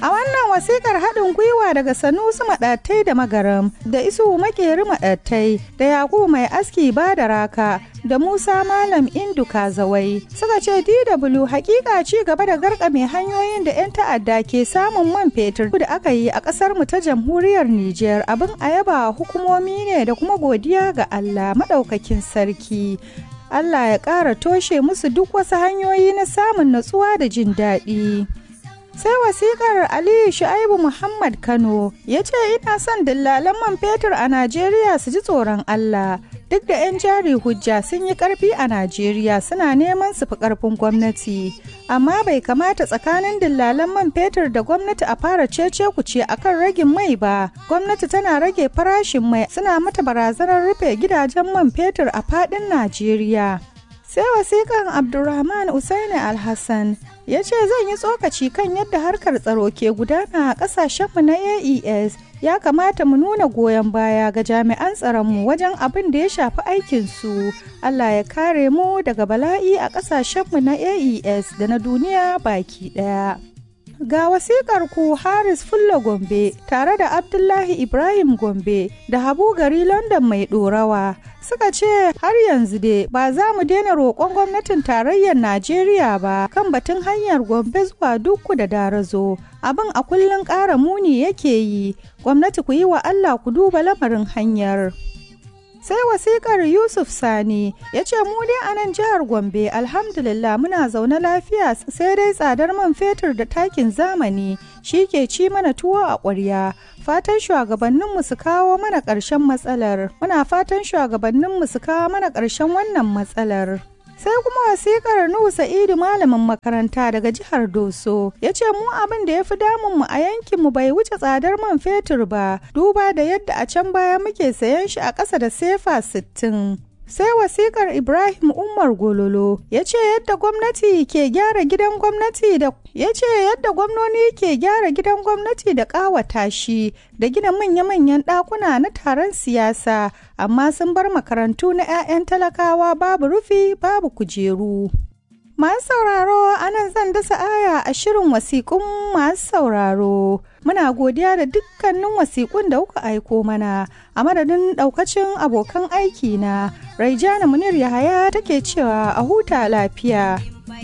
A wannan wasikar haɗin gwiwa daga Sanusi Maɗattai da Magaram da Isu Makeri Maɗattai da Yakubu Mai Aski ba da raka da Musa Malam Indu Kazawai suka ce DW hakika ci gaba da garkame hanyoyin da 'yan ta'adda ke samun man fetur da aka yi a ƙasar mu ta jamhuriyar Nijar abin a yaba hukumomi ne da kuma godiya ga Allah maɗaukakin sarki. Allah ya ƙara toshe musu duk wasu hanyoyi na samun natsuwa da jin daɗi. sai wasikar aliyu shu'aibu muhammad kano ya ce ina son dillalan man fetur a najeriya su ji tsoron allah duk da 'yan jari hujja sun yi karfi a najeriya suna neman su fi karfin gwamnati amma bai kamata tsakanin dillalan man fetur da gwamnati a fara cece kuce akan ragin mai ba gwamnati tana rage farashin mai suna mata barazanar rufe gidajen man fetur a fadin najeriya sai wasikan abdulrahman usaini alhassan ya ce zan yi tsokaci kan yadda harkar tsaro ke gudana a kasashenmu na aes ya kamata mu nuna goyon baya ga jami'an tsaronmu wajen abin da ya shafi aikinsu allah ya kare mu daga bala'i a kasashenmu na aes da na duniya baki daya Ga wasikar ku Haris Fulla Gombe tare da Abdullahi Ibrahim Gombe da Habu Gari London mai ɗorawa suka ce har yanzu dai ba za mu daina roƙon gwamnatin tarayyar Najeriya ba kan batun hanyar Gombe zuwa dukku da darazo. Abin a kullum ƙara muni yake yi, gwamnati ku yi wa Allah ku duba lamarin hanyar. sai wasikar yusuf sani ya ce mu dai a nan jihar gombe alhamdulillah muna zaune lafiya sai dai tsadar man fetur da takin zamani shi ke ci mana tuwo a ƙwarya fatan shugabanninmu su kawo mana ƙarshen matsalar muna fatan shugabanninmu su kawo mana ƙarshen wannan matsalar sai kuma wasikar Nuhu Sa'idu malamin makaranta daga jihar Doso ya ce mu abin da ya fi damunmu a yankinmu bai wuce tsadar man fetur ba duba da yadda a can baya muke sayan shi a ƙasa da sefa sittin. sai wasikar ibrahim umar gololo ya ce yadda gwamnati ke gyara gidan gwamnati da ya ce yadda gwamnoni ke gyara gidan gwamnati da ƙawata shi da gina manya-manyan ɗakuna na taron siyasa amma sun bar makarantu na 'ya'yan talakawa babu rufi babu kujeru Masu sauraro anan zan dasa aya a shirin wasiƙun masu sauraro. Muna godiya da dukkanin wasiƙun da kuka aiko mana a madadin ɗaukacin abokan aiki na. Raijana Munir Yahaya take cewa a huta lafiya.